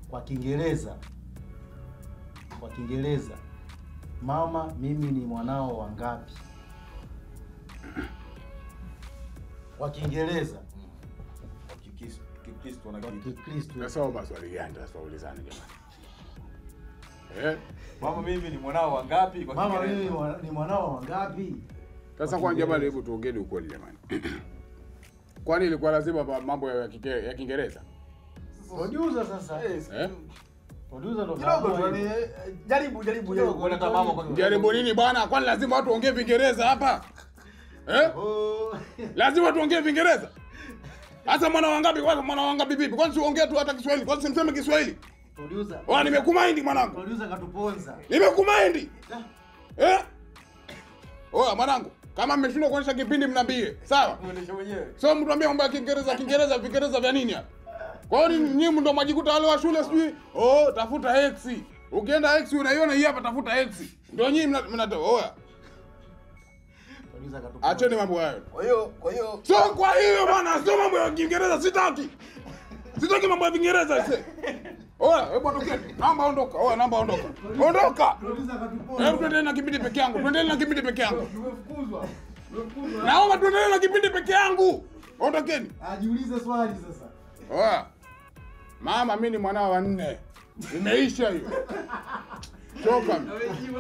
kwa Kiingereza, kwa Kiingereza, mama, mimi ni mwanao wa ngapi? Kwa Kiingereza, Kikristo Kikristo na kwa Kikristo. Kikristo. Sasa au maswali gani sasa ulizane jamani? Eh? Mama mimi ni mwanao wa ngapi kwa Mama, Kiingereza? mimi ni mwana- ni mwanao wa ngapi? Sasa kwa jamani, hebu tuongeni ukweli jamani. Kwani ilikuwa lazima ma- mambo ya Kike- ya Kiingereza? Producer sasa. Eh, Eh? Producer ndo Kidogo tu kaamua yani hivyo. eh, jaribu jaribu Kidogo, jaribu kuona hata mama kwa Jaribu nini bwana? Kwani lazima watu waongee Kiingereza hapa? Eh? Oh. Lazima tuongee Kiingereza? Hasa mwana wangapi kwanza mwana wangapi vipi? Kwani siongee tu hata Kiswahili? Kwani simseme Kiswahili? Producer. Oa nimekumind mwanangu. Producer katuponza. Nimekumind. Eh? Oa mwanangu, kama mmeshindwa kuonyesha kipindi mnambie. Sawa? kuendesha mwenyewe. Sio mtu ambie mambo ya Kiingereza, Kiingereza, Viingereza vya nini hapa? Kwa hiyo ni- nyinyi ndo mwajikuta wale wa shule sijui, oh, tafuta X. Ukienda X unaiona hii hapa tafuta X. Ndio nyinyi mna mna oya. Producer katuponza. Acheni mambo hayo. Kwa hiyo kwa hiyo Sio kwa hiyo bwana, sio mambo ya Kiingereza sitaki. Sitaki mambo ya Kiingereza sasa. Oya, hebu ondokeni. Naomba ondoka. Oya, naomba ondoka. Ondoka. Producer katuponza. Hebu tuendelee na kipindi peke yangu. Tuendelee na kipindi peke yangu. Tumefukuzwa. Tumefukuzwa. Naomba tuendelee na kipindi peke yangu. Ondokeni. Ajiulize swali sasa. Oya. Mama, mimi ni mwanao wa nne. Imeisha hiyo. Choka.